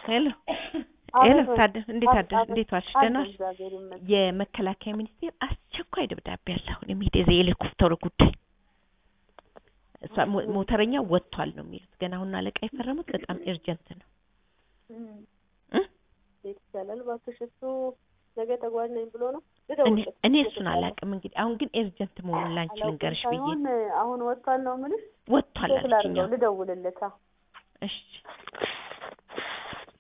ሄሎ ሄሎ ታደ እንዴት አደ እንዴት ዋልሽ? ደህና ዋልሽ? የመከላከያ ሚኒስቴር አስቸኳይ ደብዳቤ አለ። አሁን የሚሄድ የሄሊኮፕተሩ ጉዳይ እሷ ሞ- ሞተረኛው ወጥቷል ነው የሚሉት። ገና አሁን አለቃ የፈረሙት በጣም ኤርጀንት ነው እ? ቤት ይቻላል እባክሽ። እሱ ነገ ተጓዥ ነኝ ብሎ ነው እኔ ልደውልለት። እኔ እሱን አላውቅም። እንግዲህ አሁን ግን ኤርጀንት መሆኑን ላንቺ አላውቅም ልንገርሽ ብዬ ሳይሆን አሁን ወጥቷል ነው የምልሽ። ወጥቷል ቼክ ላድርገው አለችኝ። ልደውልለት። አዎ እሺ